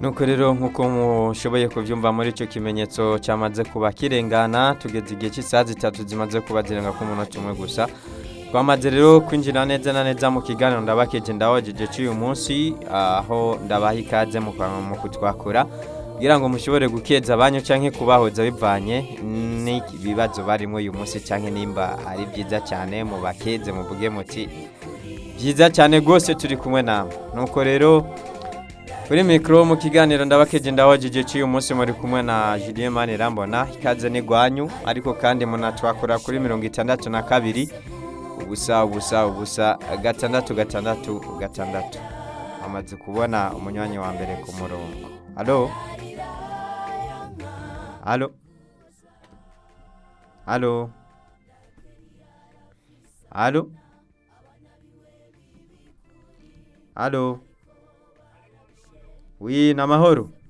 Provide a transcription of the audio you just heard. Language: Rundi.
nuko rero nk'uko mushoboye kubyumva muri icyo kimenyetso cyamaze kuba kirengana tugeze igihe cy'isaha zitatu zimaze kuba zirenga ku munota umwe gusa twamaze rero kwinjira neza na neza mu kiganiro ndabakeje ndahojeje cy'uyu munsi aho ndabaha ikaze mu mu kutwakura kugira ngo mushobore gukeza abanyu cyangwa kubahoza bivanye n'ibibazo barimo uyu munsi cyangwa nimba ari byiza cyane mu bakeze muvuge muti byiza cyane rwose turi kumwe nawe nuko rero kuri mikoro mu kiganiro ndabakeje ndahojeje cy'uyu munsi muri kumwe na Julien Manirambona ikaze n'igwanyu ariko kandi munatwakura kuri mirongo itandatu na kabiri ubusa ubusa ubusa gatandatu gatandatu gatandatu amaze kubona umunywanyi wa mbere ku murongo halo halo halo halo halo wi ni amahoro